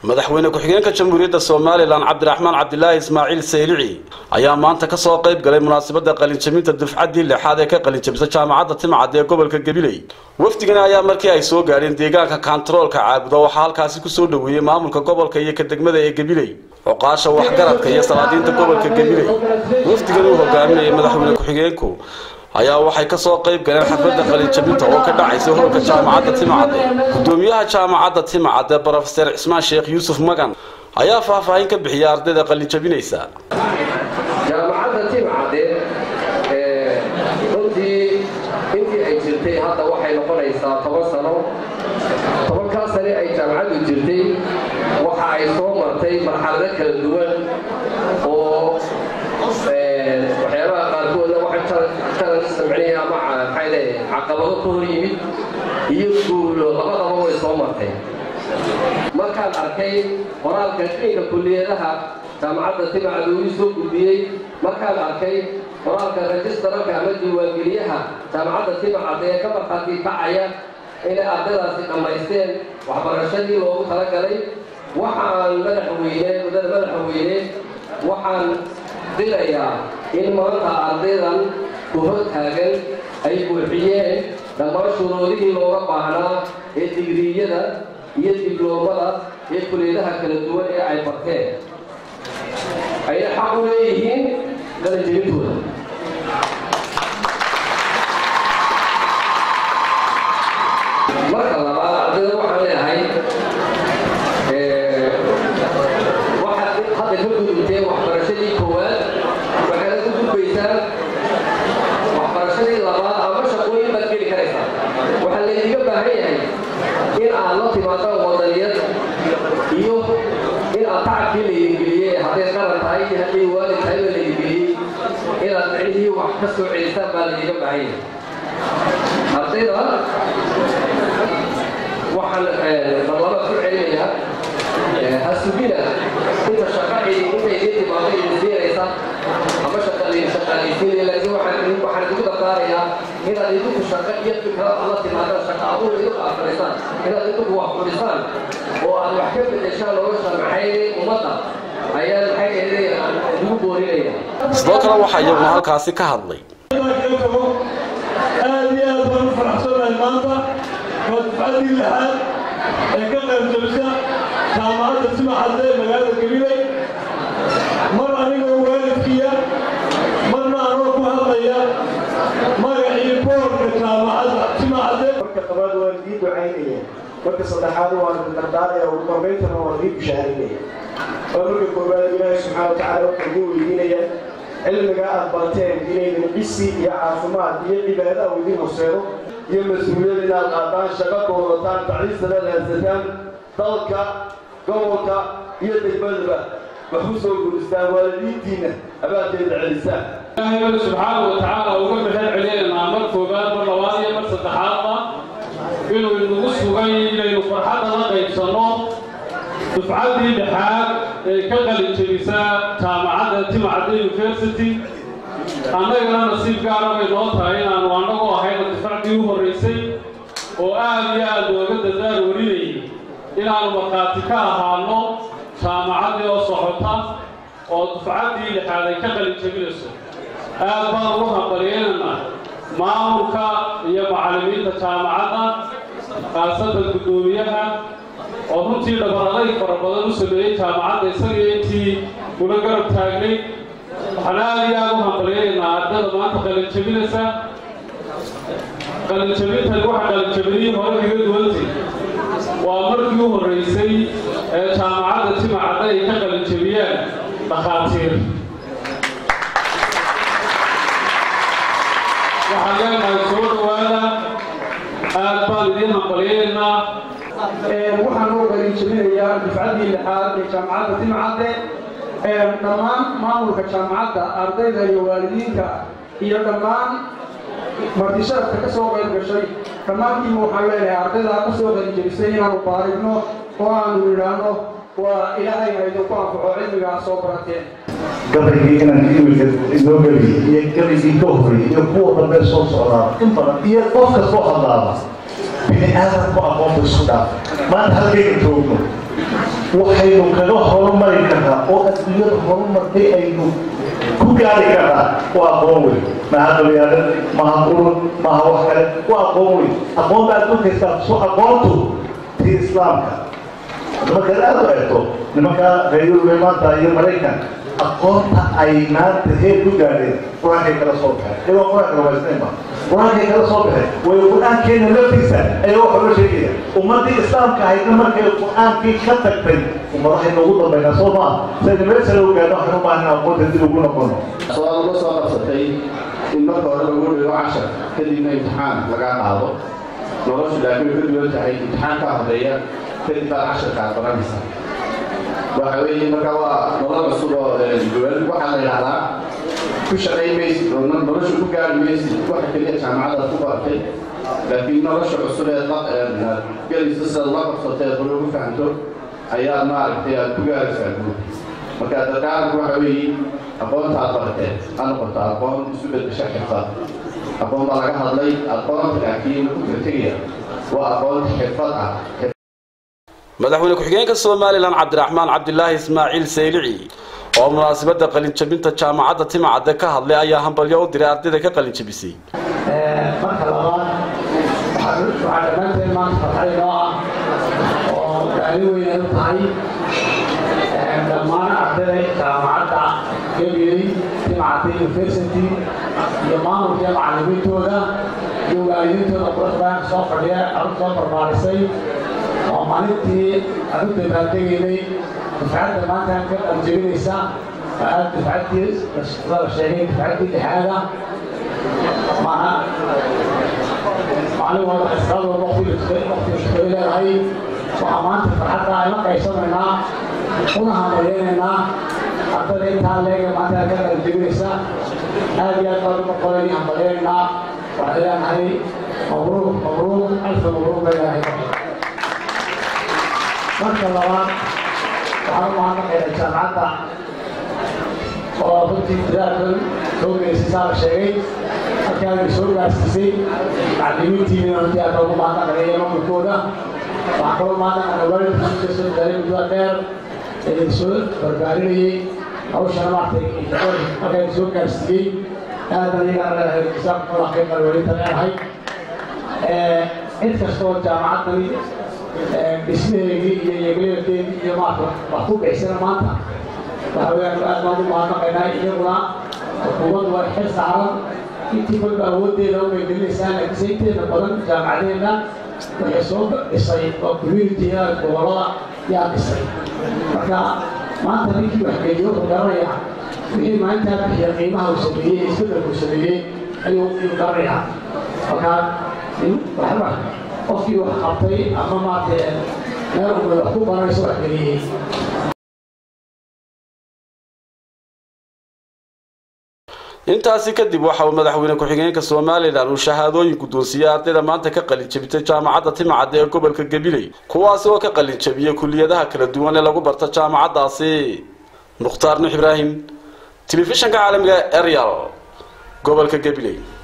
madaxweyne ku-xigeenka jamhuuriyadda somalilan cabdiraxmaan cabdilaahi ismaaciil saylici ayaa maanta ka soo qayb galay munaasabadda qalinjabinta dufcaddii lixaad ee ka qalinjabisa jaamacadda timcad ee gobolka gabiley wafdigani ayaa markii ay soo gaadheen deegaanka kaantaroolka caabuda waxaa halkaasi kusoo dhoweeyey maamulka gobolka iyo ka degmada ee gabiley cuqaasha waxgaradka iyo salaadiinta gobolka gabiley wafdigani uu hogaaminayay madaxweyne ku-xigeenku ayaa waxay ka soo qayb galeen xafladda qalinjabinta oo ka dhacaysa hoolka jaamacadda timcadde gudoomiyaha jaamacadda timcadde brofeser cismaan sheekh yuusuf magan ayaa faahfaahin ka bixiyay ardayda qalinjabinaysa jaamacadda timcadde runtii intii ay jirtay hadda waxay noqonaysaa toban sano tobankaa sane ay jaamacaddu jirtay waxa ay soo martay marxalado kala duwan oo waxyaabaha qaarkoodna waxay talan samcinaya ama maxayde caqabado ka hor yimid iyo guulo labadaba way soo martay markaan arkay qoraalka ciinka kulliyadaha jaamacadda timacad uu ii soo gudbiyey markaan arkay qoraalka rajistararka ama diiwaangeliyaha jaamacadda timacad ee ka markhaati kacaya inay ardaydaasi dhammaysteen waxbarashadii loogu talagalay waxaan madaxweyne mudada madaxweyne waxaan dilayaa in maanta ardaydan ku hor taagan ay buuxiyeen dhammaan shuruudihii looga baahnaa ee digriyada iyo dibloomada ee kuleedaha kala duwan ee ay barteen ayay xaq u leeyihiin qalanjebintooda marka labaad ardayda waxaan leeyahay waxaad hadda ka gudubteen waxbarashadii koowaad waxaad ku gudbaysaan waxbarashadii labaad ama shaqooyin baad geli karaysaa waxaa laydiga baahan yahay in aad la timaadaan wadaniyad iyo in aad tacabkii laydingeliyey hadday qaran tahay iyo hadday waalid tahay baa laydingeliyey inaad micnihii wax ka soo celisaan baa laydiga baahan yahay ardayda waxaan barlama ku celinayaa hasugina inta shaqa intay idin timaado idin siinaysa ama shaqaalaysiinaya laakiin waxaan waxaan idigu dardaarayaa inaad idinku shaqo iyo fikrad alla timaadaan shaqa abuur idinku akhrisaan inaad idinku wax fudhisaan oo aad wax ka bedeshaan nolosha maxay ummadda ayaan maxay eedayaan idigu boorinaya sidoo kale waxaa iyaguna halkaasi ka hadlay aad iyo aad baan u faraxsanahay maanta waa dufcaddii lixaad ee ka qaybjabisa jaamacadda timacadde ee magaalada gabiley mar anigoo waalidkiya marna anoo ku hadlaya magacii boorka jaamacadda timacadde marka labaad waan idii ducaynaya marka saddexaad waan dardaaraya ugu dambayntana waan idii bushaarinaya waa marka koowaad ilaahay subxaana wa tacaala waxaan idin weydiinaya cilmiga aad barteen inaydan cisi iyo caafimaad iyo cibaada u idin horseedo iyo mas-uuliyad inaad qaadaan shaqo doodataan taciisana raadsataan dalka gobolka iyo degmadaba wax u soo guristaan waalidiintiinna abaanteeda celisaan ilaahay subxaana wa tacaala uga mahad celinaynaa mar koobaad mar labaad iyo mar saddexaadba inuu inagu sugay inaynu farxadda la qaybsanno dufcaddii dhexaad ee ka qalin jebisa jaamacadda timacadda university annagana nasiib gaara bay noo tahay inaannu annagu ahayna dufacdii u horraysay oo aad iyo aad looga dadaal warinayay inaannu markhaati ka ahaano jaamacaddii oo socota oo dufcaddii lixaad ay ka qalin jebinayso aad baan ugu hambalyeynana maamulka iyo macallimiinta jaamacadda khaasatan guddoomiyaha oo runtii dhabaralay fara badan u sameeyey jaamacadda isaga intii kula garab taagnay waxaan aad iyo aad u hambalyeynaa ardada maanta qalinjabinaysa qalinjabintani waxa qalinjabinihii hore kaga duwantay waa markii u horraysay ee jaamacadda timacadda ay ka qalinjabiyaan dhakhaatiir waxaan leenahay soo dhowaada aad baan idiin hambalyeynaa waxaan u qalinjabinayaa dufcaddii lixaad ee jaamacadda timcadde dhammaan maamulka jaamacadda ardayda iyo waalidiinta iyo dhammaan martisharafka ka soo qayb gashay dhammaantiiba waxaan leenahay ardayda ka soo qalinjabisay inaanu baarigno oo aanu idhaahno waa ilaahayna idinku anfaco cilmigaa soo barateen gabaygii inaan imika inoo geliyay iyo gabaygii ka horreeyay iyo kuwa dambe soo socdaa in badan iyo qof kastoo hadlaaba bini aadamku aqoonta isku dhaafay maanta halkayga joogno waxaynu kaga horumari karnaa oo adduunyada horumartay aynu ku gaari karnaa waa aqoon weyn maha qabyaalad maha qurun maha wax kale waa aqoon weyn aqoonta adduunka islaamku aqoontu tii islaamka markaad aada u eegto nimanka reer yurube maanta iyo maraykan aqoonta ay maanta heer ku gaadheen qur-aankay kala soo baxeen iyagoo qur-aanka rumaysnaynba qur-aankay kala soo baxeen way qur-aankeena laftiisa ayaa waxa loo sheegaya ummaddii islaamka ahaydna markay qur-aankii ka tagtay ummadahaynu ugu dambaynaa soo maa sayna meel sare u gaadho waxaan u baahana aqoonta dib ugu noqono su-aal la soo qabsatay in marka hore lagu dhigo cashar kadibna imtixaan lagaa qaado noloshu laakiin way ka duwan tahay imtixaan ka horeeya kadib baad casharkaa baranaysa waxa weeye marka waa nolol cusub oo duwan waxaa la yidhahdaa ku shaqayn maysid oo nolosha ku gaari maysid waxa keliya jaamacadaad ku baratay laakiin nolosha cusub ee gelaysa sida la qabsatay ee hore ugu fahanto ayaa maaragtay aad ku gaaraysaa guud marka dadkaaranku waxa weeye aqoonta aad barateen ha noqoto aqoon isu bedesha xirfad aqoon baa laga hadlay aqoonta laakiin ku tirtegaya waa aqoon xirfad ah madaxweyne ku-xigeenka somalilan cabdiraxmaan cabdilaahi ismaaciil saylici oo munaasabadda qalinjabinta jaamacadda timacadde ka hadlay ayaa hambalyo u diray ardayda ka qalinjabisay marka labaad waxaa dhammaanteen maanta farxad inoo ah oo gaali weyn ay u tahay dhammaan ardayda jaamacadda gabiley timacadde university iyo maamulka macallimiintooda iyo waalidiintooda qurux badan soo fadhiya arun soo barbaarisay oo maalintii aan u dabaaldegaynay dufcadda maanta ka qaljabinaysa aad dufcaddii la sheegay dufcaddii lixaada maana maalin walba xisqaadooda waqtiga shaqay leedahay waxaa maanta farxadda ayla qaybsanaynaa una hamayeynaynaa ardada intaa leega maanta ka qaljabinaysa aad iyo aad baan u noqonay hamayeynaynaa waxaan leenahay mabruuq mabruuq alfa mabruuq bay leedahay marka labaad waxaan u mahadnaqaynaa jaamacadda oo runtii dadaalkan soo geysay saa la sheegay halkaana soo gaarsiisay macallimiintiina runtii aad ugu mahadnaqanaya maamulkooda waxaan kaloo mahadnaqanaa waalidkiisa soo dadaalay muddada dheer ee soo barbaarinayay hawshana maartay halkaan soo gaarsiiyey aadan iyagana leedahay jazakumullah khayr qalwelinta leedahay cid kastoo jaamacaddani dhismaheedii iyo yegleelkeedii iyo maarta wax ku bixisana maanta waxa weeyaan aad baan u mahadnaqaynaa iyaguna xukuumaddu waa xil saaran intii kolba awooddeeda umay gelinaysaa laakiinse inteeda badan jaamacadeenna waxay soo dhisay oo communitiga gobolada yaa dhisay marka maanta ninkii wax geeyo wuxuu garanayaa wixii maalintaa bixiya qiimaha uu sameeyey isbeddelka uu sameeyey ayuu ayuu garanayaa marka waxba qofkii wax qabtay ama maartay meel umay wax ku baranayso wax geliyey intaasi kadib waxa uu madaxweyne ku-xigeenka somalilan uu shahaadooyin guddoonsiiyey ardayda maanta ka qalinjabitay jaamacadda timacadde ee gobolka gabiley kuwaasi oo ka qalinjabiyey kuliyadaha kala duwan ee lagu barta jaamacaddaasi mukhtaar nuux ibraahim telefishanka caalamiga eryal gobolka gabiley